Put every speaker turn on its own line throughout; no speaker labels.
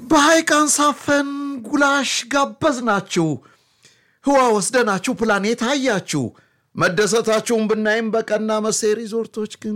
በሐይቅ አንሳፈን ጉላሽ ጋበዝናችሁ፣ ህዋ ወስደናችሁ ፕላኔት አያችሁ። መደሰታችሁን ብናይም በቀና መሴ ሪዞርቶች ግን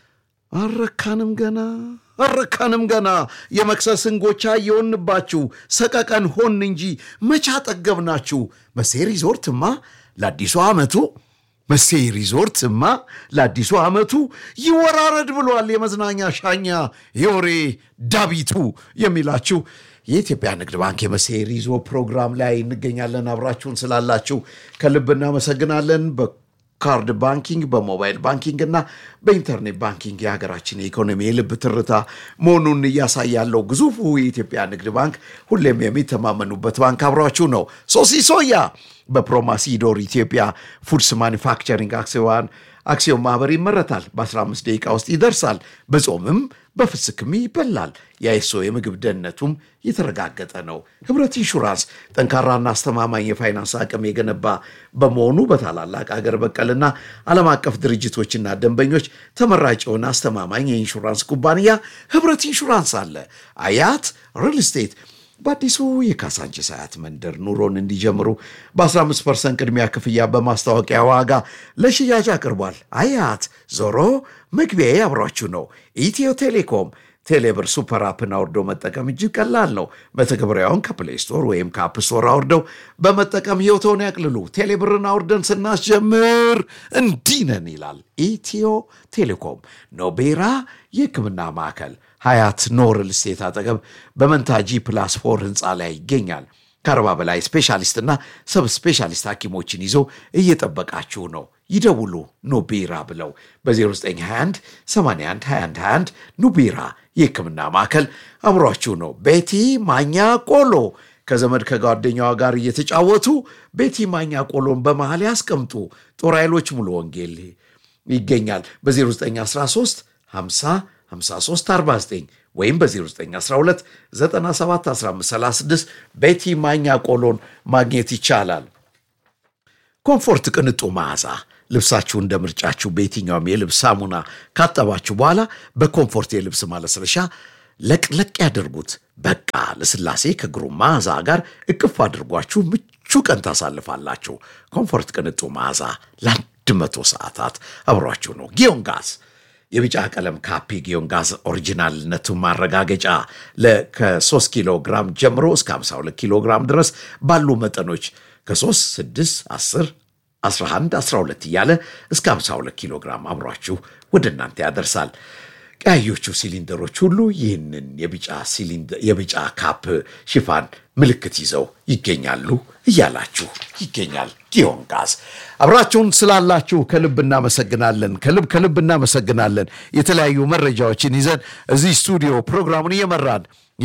አረካንም ገና አረካንም ገና የመክሰስን ጎቻ እየሆንባችሁ ሰቀቀን ሆን እንጂ መቻ ጠገብናችሁ። መሴ ሪዞርትማ ለአዲሱ ዓመቱ መሴ ሪዞርትማ ለአዲሱ ዓመቱ ይወራረድ ብሏል። የመዝናኛ ሻኛ የወሬ ዳቢቱ የሚላችሁ የኢትዮጵያ ንግድ ባንክ የመሴ ሪዞ ፕሮግራም ላይ እንገኛለን። አብራችሁን ስላላችሁ ከልብ እናመሰግናለን። በካርድ ባንኪንግ፣ በሞባይል ባንኪንግ እና በኢንተርኔት ባንኪንግ የሀገራችን የኢኮኖሚ የልብ ትርታ መሆኑን እያሳያለው ግዙፉ የኢትዮጵያ ንግድ ባንክ ሁሌም የሚተማመኑበት ባንክ አብሯችሁ ነው። ሶሲ ሶያ በፕሮማሲዶር ኢትዮጵያ ፉድስ ማኒፋክቸሪንግ አክሲዮን አክሲዮን ማህበር ይመረታል። በ15 ደቂቃ ውስጥ ይደርሳል። በጾምም በፍስክም ይበላል። የአይሶ የምግብ ደህንነቱም የተረጋገጠ ነው። ህብረት ኢንሹራንስ ጠንካራና አስተማማኝ የፋይናንስ አቅም የገነባ በመሆኑ በታላላቅ አገር በቀልና ዓለም አቀፍ ድርጅቶችና ደንበኞች ተመራጭ የሆነ አስተማማኝ የኢንሹራንስ ኩባንያ ህብረት ኢንሹራንስ አለ። አያት ሪል ስቴት በአዲሱ የካሳንቺስ አያት መንደር ኑሮን እንዲጀምሩ በ15 ፐርሰንት ቅድሚያ ክፍያ በማስታወቂያ ዋጋ ለሽያጭ አቅርቧል። አያት ዞሮ መግቢያ አብሯችሁ ነው። ኢትዮ ቴሌኮም ቴሌብር ሱፐር አፕን አውርደው መጠቀም እጅግ ቀላል ነው። መተግበሪያውን ከፕሌይ ስቶር ወይም ከአፕ ስቶር አውርደው በመጠቀም ህይወተውን ያቅልሉ። ቴሌብርን አውርደን ስናስጀምር እንዲህ ነን ይላል ኢትዮ ቴሌኮም። ኖቤራ የህክምና ማዕከል ሀያት ኖርል ስቴት አጠገብ በመንታጂ ፕላስ ፎር ህንፃ ላይ ይገኛል። ከአርባ በላይ ስፔሻሊስትና ሰብ ስፔሻሊስት ሐኪሞችን ይዞ እየጠበቃችሁ ነው። ይደውሉ ኑቢራ ብለው በ0921 81 21 21 ኑቢራ የህክምና ማዕከል አብሯችሁ ነው። ቤቲ ማኛ ቆሎ ከዘመድ ከጓደኛዋ ጋር እየተጫወቱ ቤቲ ማኛ ቆሎን በመሃል ያስቀምጡ። ጦር ኃይሎች ሙሉ ወንጌል ይገኛል በ0913 50 5349 ወይም በ0912 971536 ቤቲ ማኛ ቆሎን ማግኘት ይቻላል። ኮምፎርት ቅንጡ መዓዛ ልብሳችሁ እንደ ምርጫችሁ በየትኛውም የልብስ ሳሙና ካጠባችሁ በኋላ በኮምፎርት የልብስ ማለስለሻ ለቅለቅ ያደርጉት። በቃ ለስላሴ ከግሩም መዓዛ ጋር እቅፍ አድርጓችሁ ምቹ ቀን ታሳልፋላችሁ። ኮምፎርት ቅንጡ መዓዛ ለአንድ መቶ ሰዓታት አብሯችሁ ነው። ጊዮን ጋዝ የቢጫ ቀለም ካፒ ጊዮን ጋዝ ኦሪጂናልነቱ ማረጋገጫ ከ3 ኪሎ ግራም ጀምሮ እስከ 52 ኪሎ ግራም ድረስ ባሉ መጠኖች ከ3 6 10 11 12 እያለ እስከ 52 ኪሎ ግራም አብሯችሁ ወደ እናንተ ያደርሳል። ቀያዮቹ ሲሊንደሮች ሁሉ ይህንን የቢጫ ካፕ ሽፋን ምልክት ይዘው ይገኛሉ እያላችሁ ይገኛል። ጊዮን ጋዝ አብራችሁን ስላላችሁ ከልብ እናመሰግናለን። ከልብ ከልብ እናመሰግናለን። የተለያዩ መረጃዎችን ይዘን እዚህ ስቱዲዮ ፕሮግራሙን እየመራን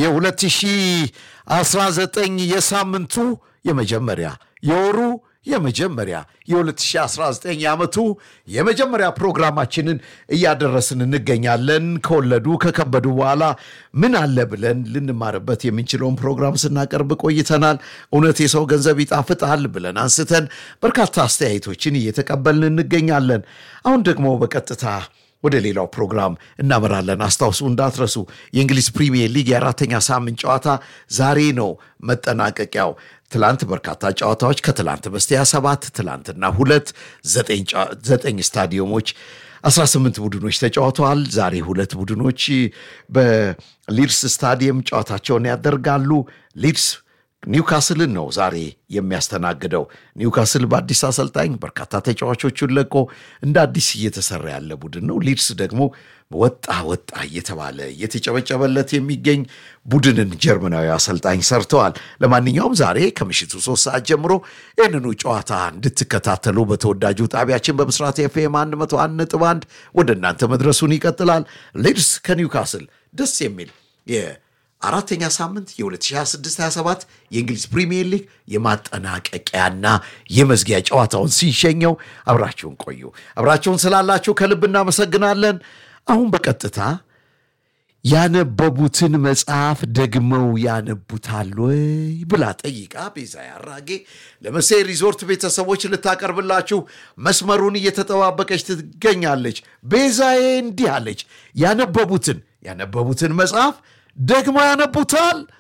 የ2019 የሳምንቱ የመጀመሪያ የወሩ የመጀመሪያ የ2019 ዓመቱ የመጀመሪያ ፕሮግራማችንን እያደረስን እንገኛለን። ከወለዱ ከከበዱ በኋላ ምን አለ ብለን ልንማርበት የምንችለውን ፕሮግራም ስናቀርብ ቆይተናል። እውነት የሰው ገንዘብ ይጣፍጣል ብለን አንስተን በርካታ አስተያየቶችን እየተቀበልን እንገኛለን። አሁን ደግሞ በቀጥታ ወደ ሌላው ፕሮግራም እናመራለን። አስታውሱ እንዳትረሱ፣ የእንግሊዝ ፕሪሚየር ሊግ የአራተኛ ሳምንት ጨዋታ ዛሬ ነው መጠናቀቂያው። ትላንት በርካታ ጨዋታዎች ከትላንት በስቲያ ሰባት ትላንትና ሁለት ዘጠኝ ስታዲየሞች 18 ቡድኖች ተጫውተዋል። ዛሬ ሁለት ቡድኖች በሊድስ ስታዲየም ጨዋታቸውን ያደርጋሉ። ሊድስ ኒውካስልን ነው ዛሬ የሚያስተናግደው። ኒውካስል በአዲስ አሰልጣኝ በርካታ ተጫዋቾቹን ለቆ እንደ አዲስ እየተሰራ ያለ ቡድን ነው። ሊድስ ደግሞ ወጣ ወጣ እየተባለ እየተጨበጨበለት የሚገኝ ቡድንን ጀርመናዊ አሰልጣኝ ሰርተዋል። ለማንኛውም ዛሬ ከምሽቱ ሶስት ሰዓት ጀምሮ ይህንኑ ጨዋታ እንድትከታተሉ በተወዳጁ ጣቢያችን በብስራት ኤፍኤም 101 ነጥብ 1 ወደ እናንተ መድረሱን ይቀጥላል። ሊድስ ከኒውካስል ደስ የሚል አራተኛ ሳምንት የ2026/27 የእንግሊዝ ፕሪሚየር ሊግ የማጠናቀቂያና የመዝጊያ ጨዋታውን ሲሸኘው አብራችሁን ቆዩ። አብራችሁን ስላላችሁ ከልብ እናመሰግናለን። አሁን በቀጥታ ያነበቡትን መጽሐፍ ደግመው ያነቡታል ወይ ብላ ጠይቃ ቤዛ ያራጌ ለመሴ ሪዞርት ቤተሰቦች ልታቀርብላችሁ መስመሩን እየተጠባበቀች ትገኛለች። ቤዛዬ እንዲህ አለች። ያነበቡትን ያነበቡትን መጽሐፍ ደግሞ ያነቡታል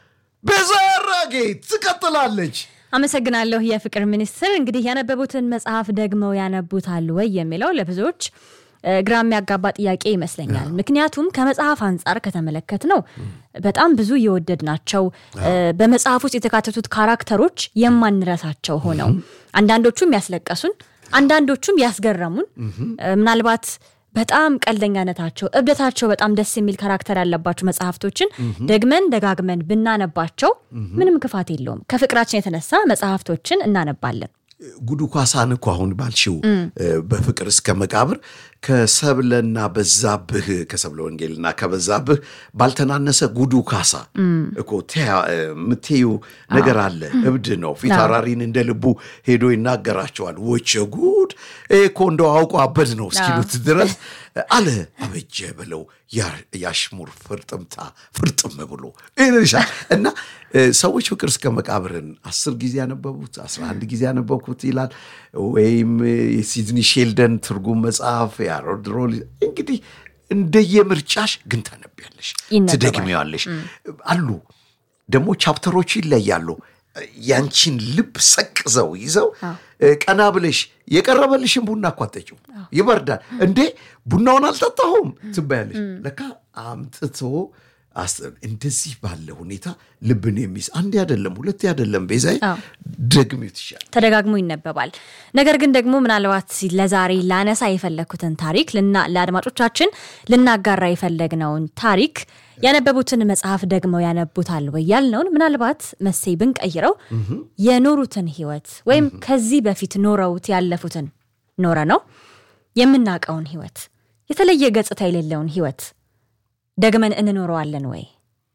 ቤዛ አራጌ ትቀጥላለች።
አመሰግናለሁ። የፍቅር ሚኒስትር እንግዲህ ያነበቡትን መጽሐፍ ደግመው ያነቡታል ወይ የሚለው ለብዙዎች እ፣ ግራ የሚያጋባ ጥያቄ ይመስለኛል። ምክንያቱም ከመጽሐፍ አንጻር ከተመለከት ነው በጣም ብዙ የወደድ ናቸው። በመጽሐፍ ውስጥ የተካተቱት ካራክተሮች የማንረሳቸው ሆነው አንዳንዶቹም ያስለቀሱን፣ አንዳንዶቹም ያስገረሙን እ፣ ምናልባት በጣም ቀልደኛነታቸው፣ እብደታቸው በጣም ደስ የሚል ካራክተር ያለባቸው መጽሐፍቶችን ደግመን ደጋግመን ብናነባቸው ምንም ክፋት የለውም። ከፍቅራችን የተነሳ መጽሐፍቶችን እናነባለን።
ጉዱ ኳሳን እኮ አሁን ባልሽው በፍቅር እስከ መቃብር ከሰብለና በዛብህ ከሰብለ ወንጌልና ከበዛብህ ባልተናነሰ ጉዱ ካሳ እኮ የምትዩ ነገር አለ። እብድ ነው። ፊታውራሪን እንደ ልቡ ሄዶ ይናገራቸዋል። ወቸ ጉድ ይሄ እኮ እንደው አውቆ አበድ ነው እስኪሉት ድረስ አለ አበጀ ብለው ያሽሙር ፍርጥምታ ፍርጥም ብሎ ይልሻል እና ሰዎች ፍቅር እስከ መቃብርን አስር ጊዜ ያነበቡት አስራ አንድ ጊዜ ያነበብኩት ይላል። ወይም የሲድኒ ሼልደን ትርጉም መጽሐፍ የሃሮልድ ሮል እንግዲህ እንደየምርጫሽ ግን ታነቢያለሽ፣
ይነበባል።
ትደግሚዋለሽ። አሉ ደግሞ ቻፕተሮቹ ይለያሉ። ያንቺን ልብ ሰቅዘው ይዘው ቀና ብለሽ የቀረበልሽን ቡና እኮ አትጠጪው፣ ይበርዳል እንዴ ቡናውን አልጠጣሁም ትባያለሽ። ለካ አምጥቶ አስ- እንደዚህ ባለ ሁኔታ ልብን የሚስ አንዴ አይደለም ሁለቴ አይደለም ቤዛዬ
አዎ።
ደግሚው ትሻል
ተደጋግሞ ይነበባል። ነገር ግን ደግሞ ምናልባት ለዛሬ ላነሳ የፈለግኩትን ታሪክ ልና- ለአድማጮቻችን ልናጋራ የፈለግነውን ታሪክ ያነበቡትን መጽሐፍ ደግመው ያነቡታል ወይ ያልነውን ምናልባት መሴ ብንቀይረው የኖሩትን ህይወት ወይም ከዚህ በፊት ኖረውት ያለፉትን ኖረ ነው የምናውቀውን ህይወት የተለየ ገጽታ የሌለውን ህይወት ደግመን እንኖረዋለን ወይ?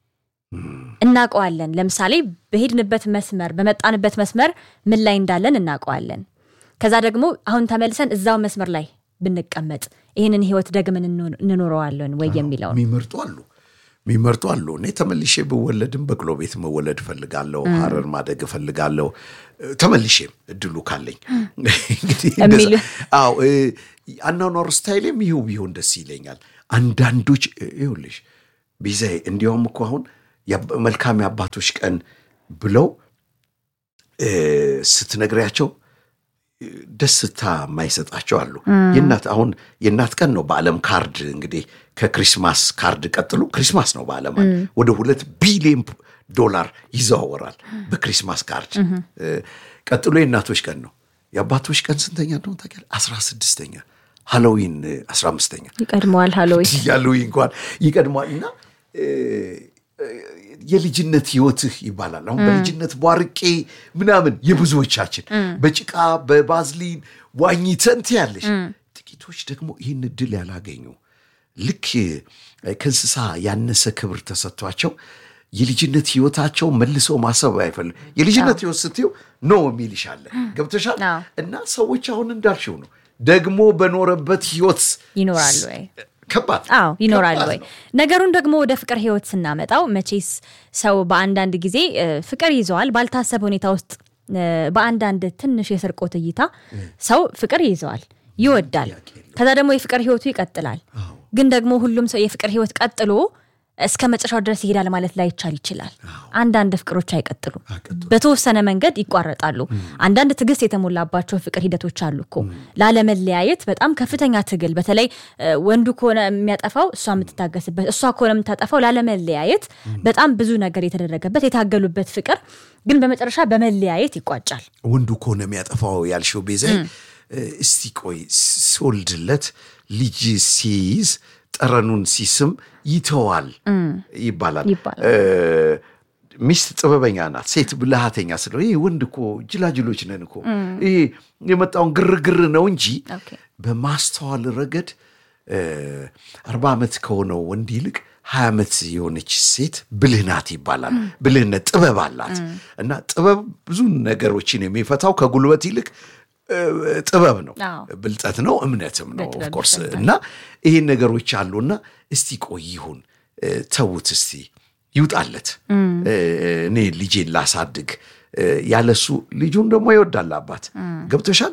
እናውቀዋለን። ለምሳሌ በሄድንበት መስመር በመጣንበት መስመር ምን ላይ እንዳለን እናውቀዋለን። ከዛ ደግሞ አሁን ተመልሰን እዛው መስመር ላይ ብንቀመጥ ይህንን ህይወት ደግመን እንኖ- እንኖረዋለን ወይ የሚለውን
የሚመርጡ አሉ የሚመርጡ አሉ። እኔ ተመልሼ ብወለድም በቅሎ ቤት መወለድ እፈልጋለሁ፣ ሀረር ማደግ እፈልጋለሁ። ተመልሼም እድሉ ካለኝ እንግዲህ እንደዛ-
የሚሉ-
አዎ እ፣ አኗኗር ስታይሌም ይኸው ቢሆን ደስ ይለኛል። አንዳንዶች እ፣ ይኸውልሽ ቢዛይ እንዲያውም እኮ አሁን የአባ- መልካም የአባቶች ቀን ብለው እ፣ ስትነግሪያቸው ደስታ የማይሰጣቸው አሉ። የእናት አሁን የእናት ቀን ነው በዓለም ካርድ እንግዲህ ከክሪስማስ ካርድ ቀጥሎ ክሪስማስ ነው በዓለም ወደ ሁለት ቢሊዮን ዶላር ይዘዋወራል በክሪስማስ ካርድ። እ፣ ቀጥሎ የእናቶች ቀን ነው። የአባቶች ቀን ስንተኛ እንደሆነ ታውቂያለሽ? አስራ ስድስተኛ ሃሎዊን አስራ አምስተኛ
ይቀድመዋል። ሃሎዊ
ያሉኝ እንኳን ይቀድሟል እና እ፣ የልጅነት ህይወትህ ይባላል። አሁን በልጅነት ቧርቄ ምናምን የብዙዎቻችን በጭቃ በባዝሊን ዋኝተን ትያለሽ። ጥቂቶች ደግሞ ይህን እድል ያላገኙ ልክ እ፣ ከእንስሳ ያነሰ ክብር ተሰጥቷቸው የልጅነት ህይወታቸው መልሰው ማሰብ አይፈልግ የልጅነት ህይወት ስትይው ኖ የሚልሻለ ገብተሻል።
አዎ።
እና ሰዎች አሁን እንዳልሽው ነው ደግሞ በኖረበት ህይወት
ይኖራሉ ወይ?
ከባድ
አዎ ይኖራል
ከባድ
ወይ?
ነው።
ነገሩን ደግሞ ወደ ፍቅር ህይወት ስናመጣው መቼስ ሰው በአንዳንድ ጊዜ እ፣ ፍቅር ይዘዋል ባልታሰበ ሁኔታ ውስጥ እ፣ በአንዳንድ ትንሽ የስርቆት እይታ ሰው ፍቅር ይዘዋል ይወዳል። ከዛ ደግሞ የፍቅር ህይወቱ ይቀጥላል። ግን ደግሞ ሁሉም ሰው የፍቅር ህይወት ቀጥሎ እስከ መጨረሻው ድረስ ይሄዳል ማለት ላይቻል ይችላል። አንዳንድ ፍቅሮች አይቀጥሉም፣ በተወሰነ መንገድ ይቋረጣሉ። አንዳንድ ትዕግስት የተሞላባቸው ፍቅር ሂደቶች አሉ እኮ ላለመለያየት በጣም ከፍተኛ ትግል፣ በተለይ እ፣ ወንዱ ከሆነ የሚያጠፋው እሷ የምትታገስበት፣ እሷ ከሆነ የምታጠፋው ላለመለያየት በጣም ብዙ ነገር የተደረገበት የታገሉበት ፍቅር ግን በመጨረሻ በመለያየት ይቋጫል።
ወንዱ ከሆነ የሚያጠፋው ያልሽው ቤዛ እስቲ ቆይ ሲወልድለት ልጅ ሲይዝ ጠረኑን ሲስም ይተዋል ይባላል።
ይባላል።
እ፣ ሚስት ጥበበኛ ናት፣ ሴት ብልሃተኛ ስለሆነ ይህ ወንድ እኮ ጅላጅሎች ነን እኮ ይሄ የመጣውን ግርግር ነው እንጂ
ኦኬ።
በማስተዋል ረገድ እ፣ አርባ ዓመት ከሆነው ወንድ ይልቅ ሀያ ዓመት የሆነች ሴት ብልህ ናት ይባላል። ብልህነት ጥበብ አላት እና ጥበብ ብዙ ነገሮችን የሚፈታው ከጉልበት ይልቅ እ፣ ጥበብ ነው፣
አዎ።
ብልጠት ነው፣ እምነትም ነው
በጥበብ
ኦፍኮርስ
ይፈታል።
እና ይህን ነገሮች አሉና እስቲ ቆይ ይሁን እ፣ ተዉት እስቲ ይውጣለት እ፣ እኔ ልጄን ላሳድግ እ፣ ያለሱ ልጁን ደግሞ ይወዳል አባት ገብቶሻል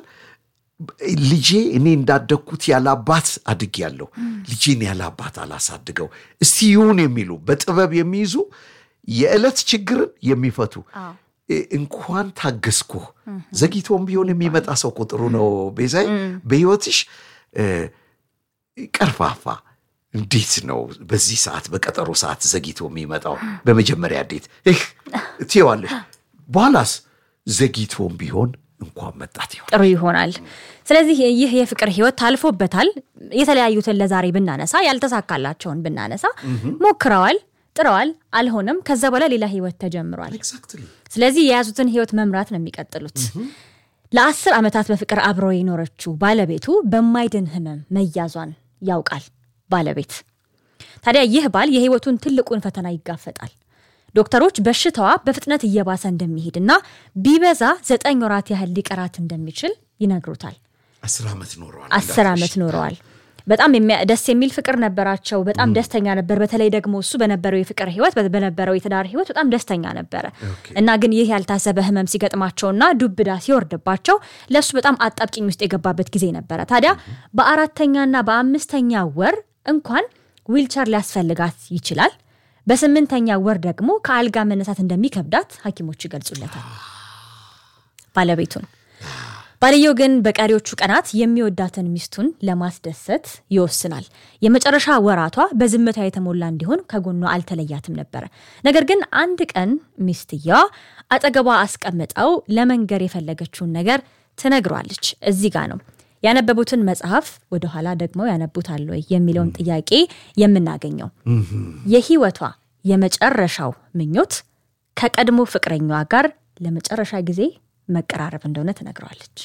ልጄ እኔ እንዳደግኩት ያለ አባት አድግ ያለው ልጄን ያለ አባት አላሳድገው እስቲ ይሁን የሚሉ በጥበብ የሚይዙ የዕለት ችግርን የሚፈቱ
አዎ።
እ- እንኳን ታገስኩ ዘግይቶም ቢሆን የሚመጣ ሰው ቁጥሩ ነው። ቤዛይ በህይወትሽ እ፣ ቀርፋፋ እንዴት ነው በዚህ ሰዓት በቀጠሮ ሰዓት ዘግይቶ የሚመጣው? በመጀመሪያ እንዴት እህ ትይዋለሽ፣ በኋላስ ዘግይቶም ቢሆን እንኳን መጣት ይሆን
ጥሩ ይሆናል። ስለዚህ ይህ የፍቅር ህይወት ታልፎበታል። የተለያዩትን ለዛሬ ብናነሳ ያልተሳካላቸውን ብናነሳ ሞክረዋል፣ ጥረዋል፣ አልሆነም። ከዛ በኋላ ሌላ ህይወት ተጀምሯል።
ኤግዛክትሊ
ስለዚህ የያዙትን ህይወት መምራት ነው የሚቀጥሉት። ለአስር ዓመታት በፍቅር አብረው የኖረችው ባለቤቱ በማይድን ህመም መያዟን ያውቃል ባለቤት። ታዲያ ይህ ባል የህይወቱን ትልቁን ፈተና ይጋፈጣል። ዶክተሮች በሽታዋ በፍጥነት እየባሰ እንደሚሄድና ቢበዛ ዘጠኝ ወራት ያህል ሊቀራት እንደሚችል ይነግሩታል።
አስር ዓመት ኖረዋል።
አስር ዓመት ኖረዋል። በጣም የሚያ- ደስ የሚል ፍቅር ነበራቸው። በጣም ደስተኛ ነበር። በተለይ ደግሞ እሱ በነበረው የፍቅር ህይወት በነበረው የትዳር ህይወት በጣም ደስተኛ ነበረ እና ግን ይህ ያልታሰበ ህመም ሲገጥማቸውና ዱብዳ ሲወርድባቸው ለእሱ በጣም አጣብቂኝ ውስጥ የገባበት ጊዜ ነበረ። ታዲያ በአራተኛና በአምስተኛ ወር እንኳን ዊልቸር ሊያስፈልጋት ይችላል። በስምንተኛ ወር ደግሞ ከአልጋ መነሳት እንደሚከብዳት ሐኪሞች ይገልጹለታል ባለቤቱን። ባልየው ግን በቀሪዎቹ ቀናት የሚወዳትን ሚስቱን ለማስደሰት ይወስናል። የመጨረሻ ወራቷ በዝምታ የተሞላ እንዲሆን ከጎኗ አልተለያትም ነበረ። ነገር ግን አንድ ቀን ሚስትየዋ አጠገቧ አስቀምጠው ለመንገር የፈለገችውን ነገር ትነግሯለች። እዚህ ጋ ነው ያነበቡትን መጽሐፍ ወደኋላ ደግሞ ያነቡታል ወይ የሚለውን ጥያቄ የምናገኘው። የህይወቷ የመጨረሻው ምኞት ከቀድሞ ፍቅረኛዋ ጋር ለመጨረሻ ጊዜ መቀራረብ እንደሆነ ትነግረዋለች።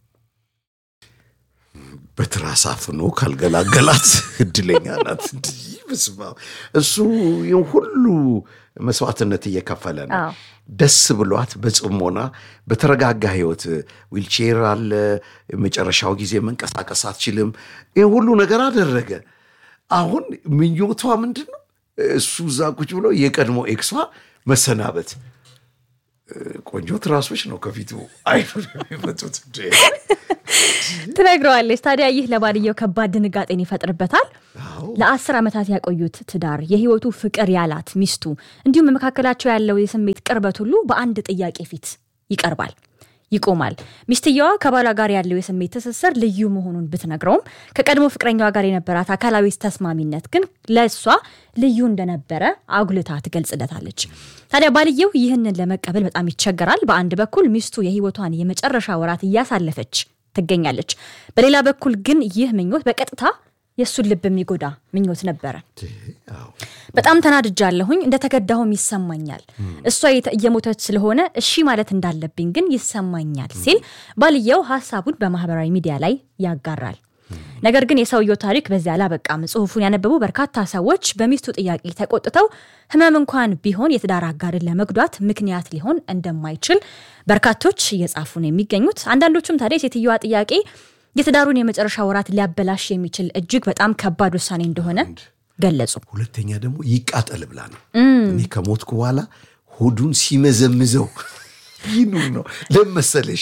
በትራስ አፍኖ ካልገላገላት እድለኛ ናት። እንዲህ በስመ አብ። እሱ ይህን ሁሉ መስዋዕትነት እየከፈለ ነው።
አዎ።
ደስ ብሏት በጽሞና በተረጋጋ ህይወት ዊልቼር አለ። የመጨረሻው ጊዜ መንቀሳቀስ አትችልም። ይህ ሁሉ ነገር አደረገ። አሁን ምኞቷ ምንድን ነው? እሱ እዛ ቁጭ ብሎ የቀድሞ ኤክሷ መሰናበት። ቆንጆ ትራሶች ነው ከፊቱ አይኑ የሚመጡት እንዴ!
ትነግረዋለች። ታዲያ ይህ ለባልየው ከባድ ድንጋጤን ይፈጥርበታል።
አዎ።
ለአስር ዓመታት ያቆዩት ትዳር፣ የህይወቱ ፍቅር ያላት ሚስቱ፣ እንዲሁም በመካከላቸው ያለው የስሜት ቅርበት ሁሉ በአንድ ጥያቄ ፊት ይቀርባል፣ ይቆማል። ሚስትየዋ ከባሏ ጋር ያለው የስሜት ትስስር ልዩ መሆኑን ብትነግረውም ከቀድሞ ፍቅረኛዋ ጋር የነበራት አካላዊ ተስማሚነት ግን ለእሷ ልዩ እንደነበረ አጉልታ ትገልጽለታለች። ታዲያ ባልየው ይህንን ለመቀበል በጣም ይቸገራል። በአንድ በኩል ሚስቱ የህይወቷን የመጨረሻ ወራት እያሳለፈች ትገኛለች። በሌላ በኩል ግን ይህ ምኞት በቀጥታ የእሱን ልብ የሚጎዳ ምኞት ነበረ።
አዎ።
በጣም ተናድጃለሁኝ፣ እንደተገዳሁም ይሰማኛል። እሷ የተ- እየሞተች ስለሆነ እሺ ማለት እንዳለብኝ ግን ይሰማኛል ሲል ባልየው ሀሳቡን በማህበራዊ ሚዲያ ላይ ያጋራል። ነገር ግን የሰውየው ታሪክ በዚያ አላበቃም። ጽሁፉን ያነበቡ በርካታ ሰዎች በሚስቱ ጥያቄ ተቆጥተው ህመም እንኳን ቢሆን የትዳር አጋርን ለመጉዳት ምክንያት ሊሆን እንደማይችል በርካቶች እየጻፉ ነው የሚገኙት። አንዳንዶቹም ታዲያ የሴትየዋ ጥያቄ የትዳሩን የመጨረሻ ወራት ሊያበላሽ የሚችል እጅግ በጣም ከባድ ውሳኔ እንደሆነ ገለጹ።
ሁለተኛ ደግሞ ይቃጠል ብላ ነው። እኔ ከሞትኩ በኋላ ሆዱን ሲመዘምዘው ይኑር ነው ለመሰለሽ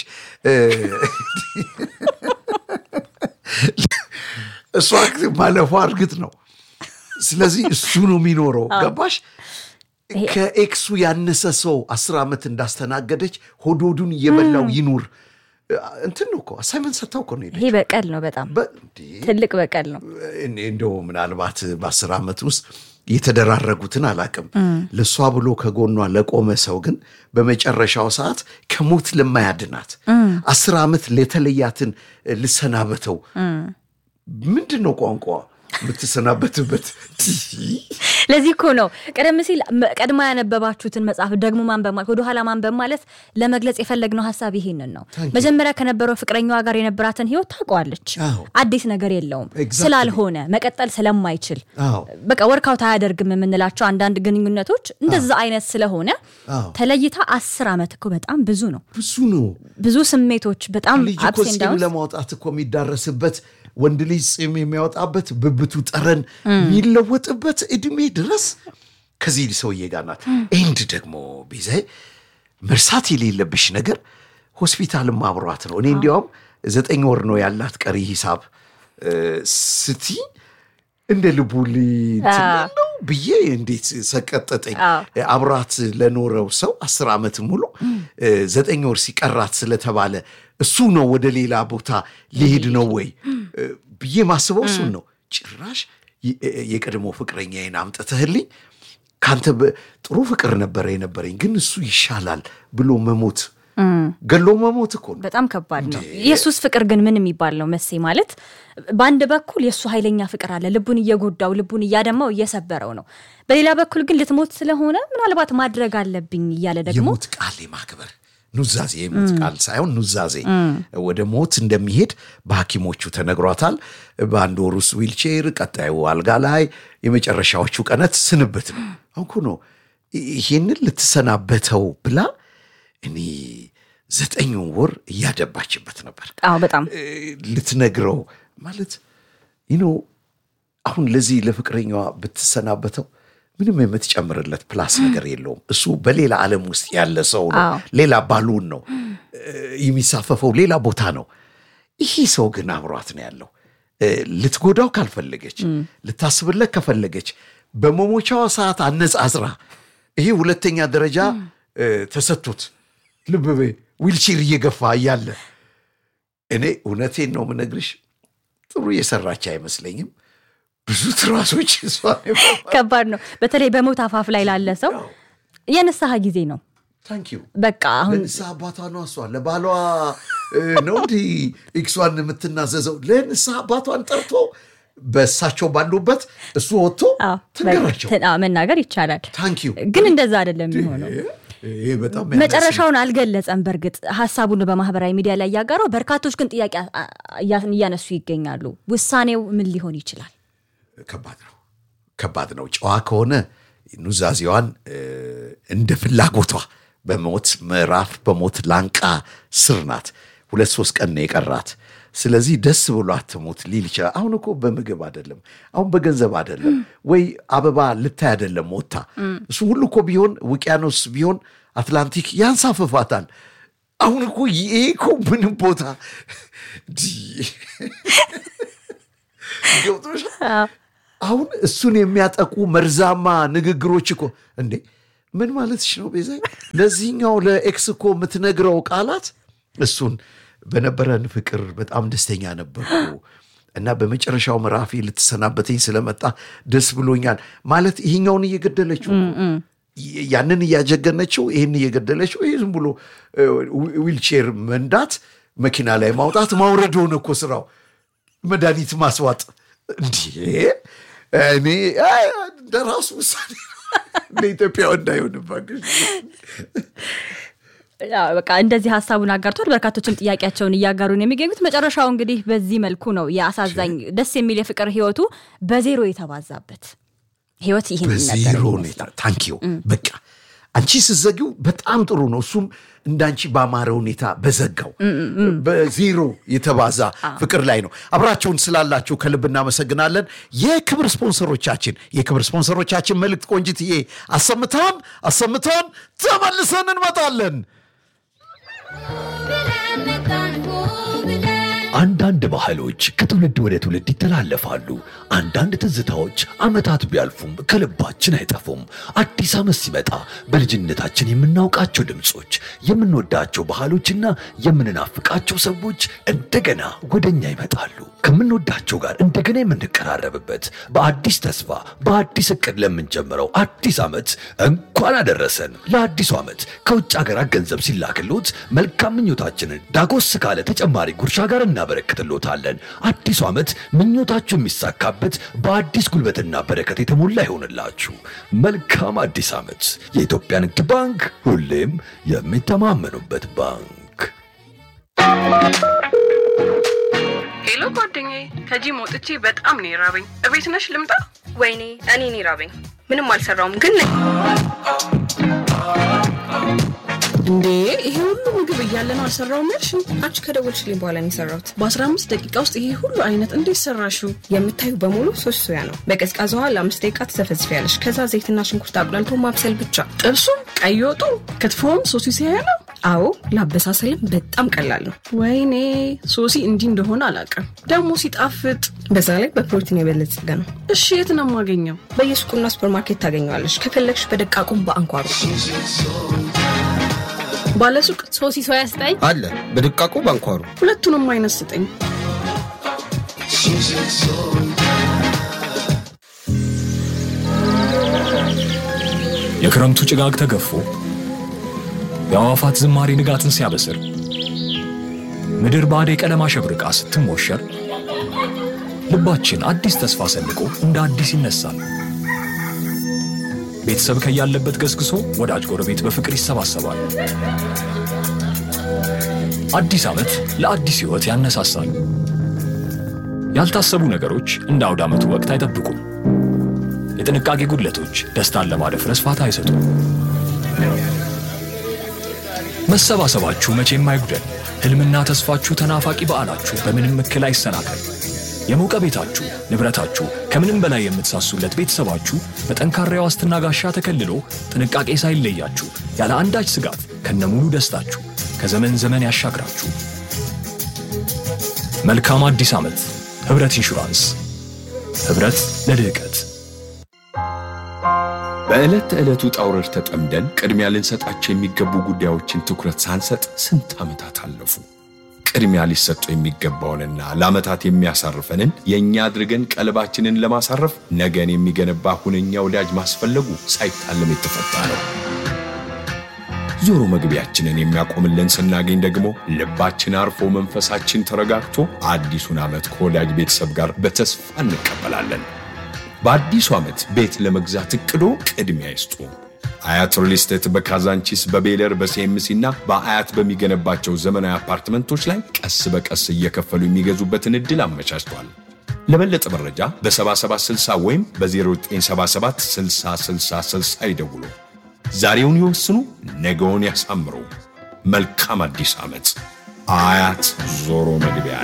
እሷ ማለፏ እርግጥ ነው። ስለዚህ እሱ ነው የሚኖረው። ገባሽ? ከኤክሱ ያነሰ ሰው አስር ዓመት እንዳስተናገደች ሆድ ሆዱን እየበላው ይኑር እንትን ነው እኮ አሳይመንት ሰጥታው እኮ ነው ሄደች።
ይሄ በቀል ነው፣ በጣም
በ- እንዴ!
ትልቅ በቀል ነው።
እኔ እንደው ምናልባት በአስር ዓመት ውስጥ የተደራረጉትን አላቅም። ለእሷ ብሎ ከጎኗ ለቆመ ሰው ግን በመጨረሻው ሰዓት ከሞት ለማያድናት አስር ዓመት ለተለያትን ልሰናበተው ምንድን ነው ቋንቋ የምትሰናበትበት?
ለዚህ እኮ ነው ቀደም ሲል መ- ቀድማ ያነበባችሁትን መጽሐፍ ደግሞ ማንበብ ማለት ወደኋላ ማንበብ ማለት ለመግለጽ የፈለግነው ሀሳብ ይሄንን ነው። መጀመሪያ ከነበረው ፍቅረኛዋ ጋር የነበራትን ህይወት ታውቀዋለች።
አዎ።
አዲስ ነገር የለውም
Exactly.
ስላልሆነ መቀጠል ስለማይችል
አዎ
በቃ ወርካውት አያደርግም የምንላቸው አንዳንድ ግንኙነቶች እንደዛ አይነት ስለሆነ
አዎ።
ተለይታ አስር ዓመት እኮ በጣም ብዙ ነው።
ብዙ ነው።
ብዙ ስሜቶች በጣም
ልጅ እኮ
አፕስ ኤንድ
ፂም
ዳውንስ
ለማውጣት እኮ የሚዳረስበት ወንድ ልጅ ፂም የሚያወጣበት ብብቱ ጠረን የሚለወጥበት እድሜ ድረስ ከዚህ ሰውዬ ጋር ናት። ኤንድ ደግሞ ቤዛዬ መርሳት የሌለብሽ ነገር ሆስፒታልም አብሯት ነው። እኔ እንዲያውም ዘጠኝ ወር ነው ያላት ቀሪ ሂሳብ እ፣ ስቲ እንደ ልቡ ሊ- እንትን ያለው ብዬ እንዴት ሰቀጠጠኝ።
አዎ።
አብራት ለኖረው ሰው አስር ዓመት ሙሉ እ፣ ዘጠኝ ወር ሲቀራት ስለተባለ እሱ ነው ወደ ሌላ ቦታ ሊሄድ ነው ወይ እ፣ ብዬ ማስበው እሱን ነው። ጭራሽ የ- የቀድሞ ፍቅረኛዬን አምጥተህልኝ ከአንተ በ- ጥሩ ፍቅር ነበረ የነበረኝ ግን እሱ ይሻላል ብሎ መሞት ገሎ መሞት እኮ ነው።
በጣም ከባድ ነው። የሱስ ፍቅር ግን ምን የሚባል ነው መሴ? ማለት በአንድ በኩል የእሱ ኃይለኛ ፍቅር አለ፣ ልቡን እየጎዳው ልቡን እያደማው እየሰበረው ነው። በሌላ በኩል ግን ልትሞት ስለሆነ ምናልባት ማድረግ አለብኝ እያለ ደግሞ
የሞት ቃል የማክበር ኑዛዜ የሞት ቃል ሳይሆን ኑዛዜ ወደ ሞት እንደሚሄድ በሐኪሞቹ ተነግሯታል። በአንድ ወር ውስጥ ዊልቼር፣ ቀጣዩ አልጋ ላይ፣ የመጨረሻዎቹ ቀናት ስንብት ነው። አሁን እኮ ነው ይሄንን ልትሰናበተው ብላ እኔ ዘጠኝ ወር እያደባችበት ነበር
አዎ በጣም
እ፣ ልትነግረው ማለት ይኖ አሁን ለዚህ ለፍቅረኛዋ ብትሰናበተው ምንም የምትጨምርለት ፕላስ ነገር የለውም። እሱ በሌላ ዓለም ውስጥ ያለ ሰው ነው።
አዎ።
ሌላ ባሉን ነው እ፣ የሚሳፈፈው ሌላ ቦታ ነው። ይህ ሰው ግን አብሯት ነው ያለው። እ፣ ልትጎዳው ካልፈለገች ልታስብለት ከፈለገች በመሞቻዋ ሰዓት አነጻጽራ ይሄ ሁለተኛ ደረጃ እ፣ ተሰጥቶት ልብ በይ ዊልቼር እየገፋ እያለ እኔ እውነቴን ነው የምነግርሽ፣ ጥሩ እየሰራች አይመስለኝም። ብዙ ትራሶች እሷ
ከባድ ነው። በተለይ በሞት አፋፍ ላይ ላለ ሰው የንስሐ ጊዜ ነው።
ታንኪዩ
በቃ አሁን
ለንስሐ አባቷ ነው እሷ ለባሏ እ፣ ነው እንዲህ ኤክሷን የምትናዘዘው ለንስሐ አባቷን ጠርቶ በእሳቸው ባሉበት እሱ ወጥቶ
አዎ፣
ትንገራቸው።
በ- አዎ፣ መናገር ይቻላል፣
ታንኪዩ
ግን እንደዛ አይደለም የሚሆነው።
ይሄ በጣም
መጨረሻውን አልገለጸም። በእርግጥ ሀሳቡን በማህበራዊ ሚዲያ ላይ ያጋራው፣ በርካቶች ግን ጥያቄ አ- አ- እያነሱ ይገኛሉ። ውሳኔው ምን ሊሆን ይችላል?
ከባድ ነው ከባድ ነው። ጨዋ ከሆነ ኑዛዜዋን እ፣ እንደ ፍላጎቷ በሞት ምዕራፍ በሞት ላንቃ ስር ናት። ሁለት ሶስት ቀን ነው የቀራት። ስለዚህ ደስ ብሏት ትሙት ሊል ይችላል። አሁን እኮ በምግብ አይደለም፣ አሁን በገንዘብ አይደለም፣ ወይ አበባ ልታይ አይደለም ወታ እሱ ሁሉ እኮ ቢሆን ውቅያኖስ ቢሆን አትላንቲክ ያንሳፍፋታል። አሁን እኮ ይሄ እኮ ምንም ቦታ ገብቶሻል? አሁን እሱን የሚያጠቁ መርዛማ ንግግሮች እኮ እንዴ ምን ማለትሽ ነው ቤዛ? ለዚህኛው ለኤክስ እኮ የምትነግረው ቃላት እሱን በነበረን ፍቅር በጣም ደስተኛ ነበርኩ እና በመጨረሻው ምዕራፌ ልትሰናበተኝ ስለመጣ ደስ ብሎኛል ማለት ይሄኛውን እየገደለችው ይ- ያንን እያጀገነችው ይህን እየገደለችው ይህ ዝም ብሎ እ፣ ዊ- ዊልቼር መንዳት መኪና ላይ ማውጣት ማውረድ ሆነ እኮ ስራው መድኃኒት ማስዋጥ እንዲህ እኔ አይ፣ እንደ ራሱ ውሳኔ እንደ ኢትዮጵያ እንዳይሆንባቸው
ያው በቃ እንደዚህ ሀሳቡን አጋርቷል። በርካቶችም ጥያቄያቸውን እያጋሩ ነው የሚገኙት። መጨረሻው እንግዲህ በዚህ መልኩ ነው የአሳዛኝ ደስ የሚል የፍቅር ህይወቱ በዜሮ የተባዛበት ህይወት ይህን
በዜሮ
ነበር
ሁኔታ ታንኪዩ በቃ አንቺ ስትዘጊው በጣም ጥሩ ነው። እሱም እንዳንቺ በአማረ ሁኔታ በዘጋው በዜሮ የተባዛ ፍቅር ላይ ነው። አብራችሁን ስላላችሁ ከልብ እናመሰግናለን። የክብር ስፖንሰሮቻችን የክብር ስፖንሰሮቻችን መልእክት ቆንጅትዬ አሰምታን አሰምታን ተመልሰን እንመጣለን።
አንዳንድ ባህሎች ከትውልድ ወደ ትውልድ ይተላለፋሉ። አንዳንድ ትዝታዎች ዓመታት ቢያልፉም ከልባችን አይጠፉም። አዲስ ዓመት ሲመጣ በልጅነታችን የምናውቃቸው ድምፆች፣ የምንወዳቸው ባህሎችና የምንናፍቃቸው ሰዎች እንደገና ወደኛ ይመጣሉ። ከምንወዳቸው ጋር እንደገና የምንቀራረብበት በአዲስ ተስፋ በአዲስ እቅድ ለምንጀምረው አዲስ ዓመት እንኳን አደረሰን። ለአዲሱ ዓመት ከውጭ ሀገራት ገንዘብ ሲላክሎት መልካም ምኞታችንን ዳጎስ ካለ ተጨማሪ ጉርሻ ጋር እናበረክትሎታለን። አዲሱ ዓመት ምኞታችሁ የሚሳካበት በአዲስ ጉልበትና በረከት የተሞላ ይሆንላችሁ። መልካም አዲስ ዓመት። የኢትዮጵያ ንግድ ባንክ ሁሌም የሚተማመኑበት ባንክ።
ሄሎ ጓደኛዬ፣ ከጂም ወጥቼ በጣም ነው የራበኝ። እቤት ነሽ ልምጣ?
ወይኔ እኔን ይራበኝ። ምንም አልሰራውም ግን ነኝ።
እንዴ ይሄ ሁሉ ምግብ እያለ ነው አልሰራውም ያልሽ?
አንቺ ከደወልሽልኝ በኋላ ነው የሰራሁት።
በ15 ደቂቃ ውስጥ ይሄ ሁሉ አይነት እንዴት ሰራሽው?
የምታዩ በሙሉ ሶስት ሶያ ነው። በቀዝቃዛ ውሃ ለአምስት ደቂቃ ትዘፈዝፊያለሽ። ከዛ ዘይትና ሽንኩርት አቁላልቶ ማብሰል ብቻ።
ጥብሱም፣ ቀይ ወጡ፣ ክትፎም ሶሲ ሲያያ ነው።
አዎ ለአበሳሰልም በጣም ቀላል ነው።
ወይኔ ሶሲ እንዲህ እንደሆነ አላውቅም። ደግሞ ሲጣፍጥ።
በዛ ላይ በፕሮቲን የበለጸገ ነው።
እሺ የት ነው የማገኘው?
በየሱቁና ሱፐርማርኬት ታገኘዋለች። ከፈለግሽ በደቃቁም በአንኳሩ
ባለሱቅ
ሶሲ ሶያ ስጠኝ።
አለ በድቃቁ ባንኳሩ
ሁለቱንም አይነት ስጠኝ።
የክረምቱ ጭጋግ ተገፎ የአዕዋፋት ዝማሬ ንጋትን ሲያበስር ምድር በአደይ ቀለም አሸብርቃ ስትሞሸር ልባችን አዲስ ተስፋ ሰንቆ እንደ አዲስ ይነሳል። ቤተሰብ ከያለበት ገስግሶ ወዳጅ ጎረቤት በፍቅር ይሰባሰባል። አዲስ ዓመት ለአዲስ ሕይወት ያነሳሳል። ያልታሰቡ ነገሮች እንደ አውደ ዓመቱ ወቅት አይጠብቁም። የጥንቃቄ ጉድለቶች ደስታን ለማደፍረስ ፋታ አይሰጡም። መሰባሰባችሁ መቼም አይጉደል። ሕልምና ተስፋችሁ ተናፋቂ በዓላችሁ በምንም እክል አይሰናከል። የሞቀ ቤታችሁ፣ ንብረታችሁ፣ ከምንም በላይ የምትሳሱለት ቤተሰባችሁ በጠንካራ የዋስትና ጋሻ ተከልሎ ጥንቃቄ ሳይለያችሁ ያለ አንዳች ስጋት ከነሙሉ ደስታችሁ ከዘመን ዘመን ያሻግራችሁ። መልካም አዲስ ዓመት! ኅብረት ኢንሹራንስ፣ ኅብረት ለልህቀት።
በዕለት ተዕለት ውጣ ውረድ ተጠምደን ቅድሚያ ልንሰጣቸው የሚገቡ ጉዳዮችን ትኩረት ሳንሰጥ ስንት ዓመታት አለፉ። ቅድሚያ ሊሰጠው የሚገባውንና ለዓመታት የሚያሳርፈንን የእኛ አድርገን ቀልባችንን ለማሳረፍ ነገን የሚገነባ ሁነኛ ወዳጅ ማስፈለጉ ሳይታለም የተፈታ ነው። ዞሮ መግቢያችንን የሚያቆምልን ስናገኝ ደግሞ ልባችን አርፎ መንፈሳችን ተረጋግቶ አዲሱን ዓመት ከወዳጅ ቤተሰብ ጋር በተስፋ እንቀበላለን። በአዲሱ ዓመት ቤት ለመግዛት እቅዶ ቅድሚያ ይስጡ። አያት ሪል ስቴት በካዛንቺስ በቤለር በሲኤምሲ እና በአያት በሚገነባቸው ዘመናዊ አፓርትመንቶች ላይ ቀስ በቀስ እየከፈሉ የሚገዙበትን ዕድል አመቻችቷል። ለበለጠ መረጃ በ7760 ወይም በ0977 6060 ይደውሉ። ዛሬውን ይወስኑ፣ ነገውን ያሳምሩ። መልካም አዲስ ዓመት። አያት ዞሮ መግቢያ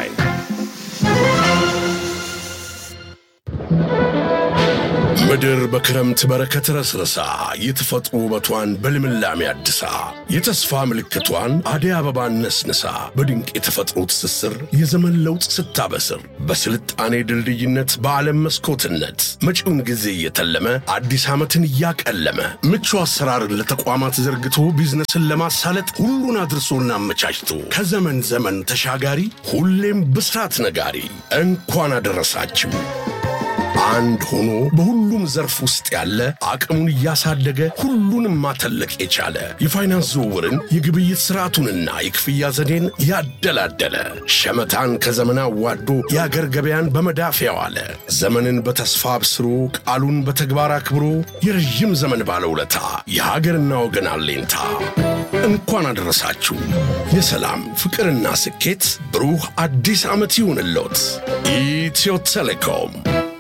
ምድር በክረምት በረከት ረስረሳ የተፈጥሮ ውበቷን በልምላሜ አድሳ የተስፋ ምልክቷን አደይ አበባን ነስንሳ በድንቅ የተፈጥሮ ትስስር የዘመን ለውጥ ስታበስር በስልጣኔ ድልድይነት በዓለም መስኮትነት መጪውን ጊዜ እየተለመ አዲስ ዓመትን እያቀለመ ምቹ አሰራርን ለተቋማት ዘርግቶ ቢዝነስን ለማሳለጥ ሁሉን አድርሶና አመቻችቶ ከዘመን ዘመን ተሻጋሪ ሁሌም ብስራት ነጋሪ እንኳን አደረሳችሁ። አንድ ሆኖ በሁሉም ዘርፍ ውስጥ ያለ አቅሙን እያሳደገ ሁሉንም ማተለቅ የቻለ የፋይናንስ ዝውውርን የግብይት ስርዓቱንና የክፍያ ዘዴን ያደላደለ ሸመታን ከዘመን አዋዶ የአገር ገበያን በመዳፍ ያዋለ ዘመንን በተስፋ አብስሮ ቃሉን በተግባር አክብሮ የረዥም ዘመን ባለውለታ የሀገርና ወገን አሌንታ እንኳን አደረሳችሁ። የሰላም ፍቅርና ስኬት ብሩህ አዲስ ዓመት ይሁንልዎት። ኢትዮ ቴሌኮም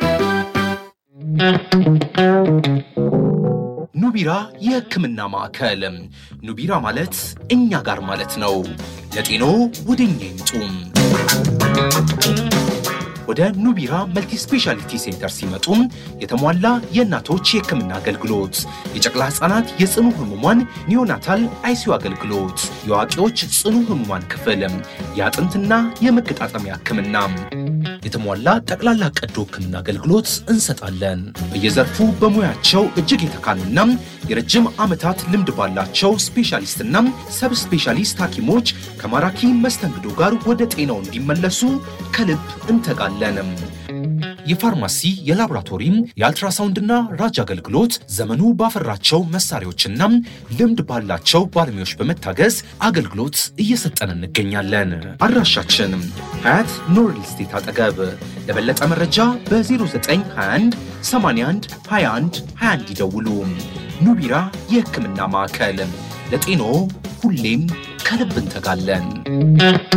ኑቢራ የሕክምና ማዕከል። ኑቢራ ማለት እኛ ጋር ማለት ነው። ለጤኖ ወደ እኛ ይምጡ። ወደ ኑቢራ መልቲ ስፔሻሊቲ ሴንተር ሲመጡ የተሟላ የእናቶች የሕክምና አገልግሎት፣ የጨቅላ ሕፃናት የጽኑ ህሙማን ኒዮናታል አይሲዩ አገልግሎት፣ የአዋቂዎች ጽኑ ህሙማን ክፍል፣ የአጥንትና የመገጣጠሚያ ሕክምና፣ የተሟላ ጠቅላላ ቀዶ ሕክምና አገልግሎት እንሰጣለን። በየዘርፉ በሙያቸው እጅግ የተካኑና የረጅም ዓመታት ልምድ ባላቸው ስፔሻሊስትና ሰብ ስፔሻሊስት ሐኪሞች ከማራኪ መስተንግዶ ጋር ወደ ጤናው እንዲመለሱ ከልብ እንተጋለን። የፋርማሲ የላቦራቶሪም የአልትራሳውንድና ራጅ አገልግሎት ዘመኑ ባፈራቸው መሳሪያዎችና ልምድ ባላቸው ባለሙያዎች በመታገዝ አገልግሎት እየሰጠን እንገኛለን። አድራሻችን ሀያት ኖርል ስቴት አጠገብ። ለበለጠ መረጃ በ0921 81 21 21 ይደውሉ። ኑቢራ የሕክምና ማዕከል ለጤኖ ሁሌም ከልብ እንተጋለን።